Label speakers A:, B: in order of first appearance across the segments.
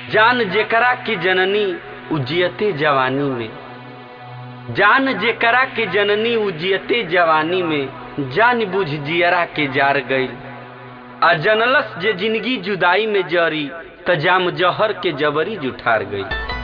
A: जान जेकरा की जननी उजियते जवानी में जान जेकरा के जननी उजियते जवानी में जान बुझ जियरा के जार गईल आ जनलस जे जिंदगी जुदाई में जरी त जाम जहर के जबरी जुठार गई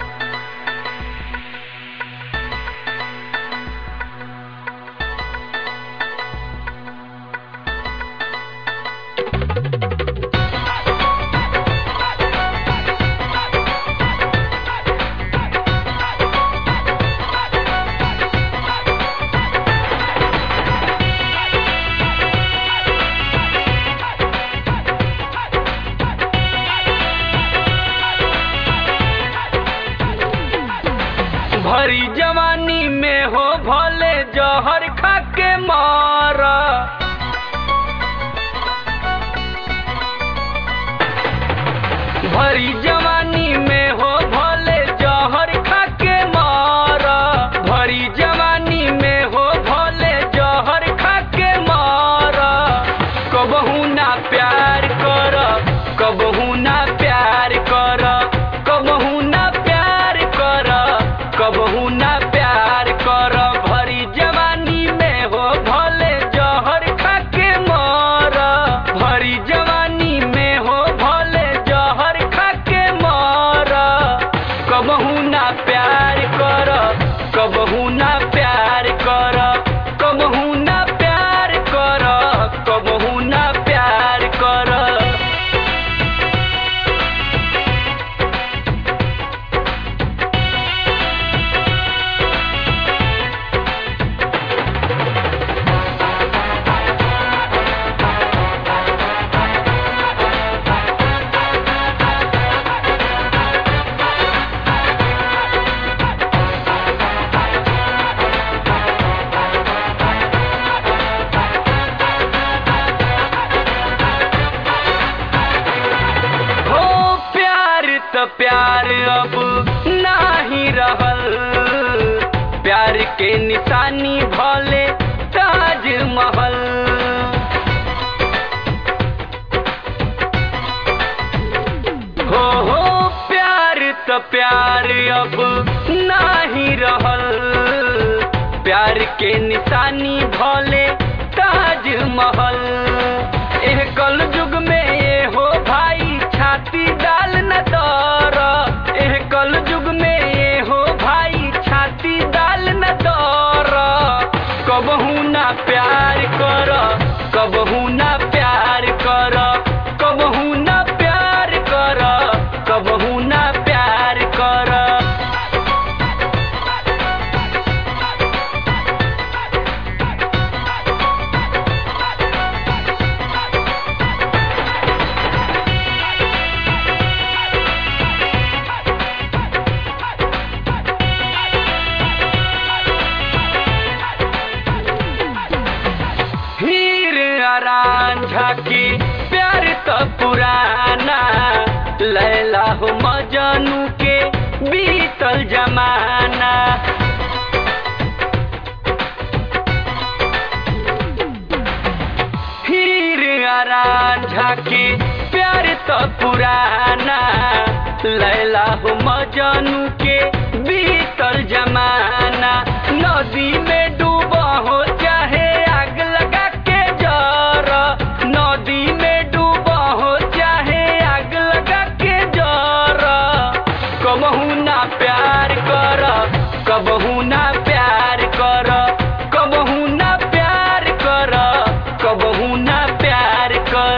A: भरी जवानी में हो भले जहर खा के मारा भरी जवानी में हो भले जहर खा के मारा भरी जवानी में हो भले जहर खा के मारा कबहू ना प्यार कर कबहू ना प्यार कर कबहू ना प्यार कर कबहू ना प्यार कर भरी जवानी में हो भले जहर खा के मर भरी जवानी में हो भले जहर खा के मर कबहू ना प्यार कर कबहू ना प्यार कर कबहू ना प्यार कर कबहू ना प्यार कर हो प्यार त प्यार अब नाही रहल प्यार के निशानी भले ताजमहल हो हो प्यार त प्यार अब नाही रहल प्यार के निशानी भले ताजमहल एह कल युग में ये हो भाई छाती डाल न दर एह कल युग में ये हो भाई छाती डाल न दर कबहू ना प्यार कर कबहू ना प्यार कर कबहू ना प्यार कर कबहू ना प्यार कर हीर आरान झाकी प्यार तो पुराना लैला हो मजनू के बीतल जमाना हीर आरान झाकी प्यार तो पुराना लैला हो मजनू के बीतल जमाना नदी में डूबा हो चाहे आग लगा के जर नदी में डूबा हो चाहे आग लगा के जर कबहू ना प्यार कर कबहू ना प्यार कर कबहू ना प्यार कर कबहू ना प्यार कर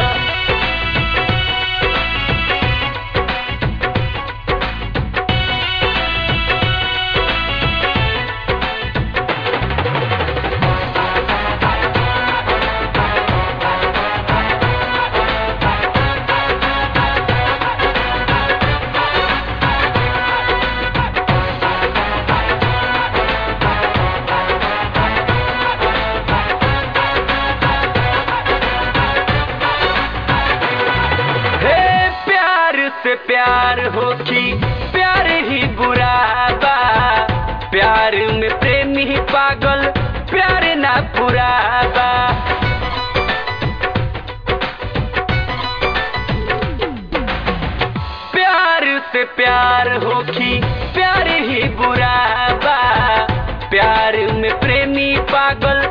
A: हे प्यार से प्यार हो कि प्यार ही बुरा बा प्यार में प्रेमी ही पागल प्यार ना पूरा बा से प्यार होखी प्यार ही बुरा बा प्यार में प्रेमी पागल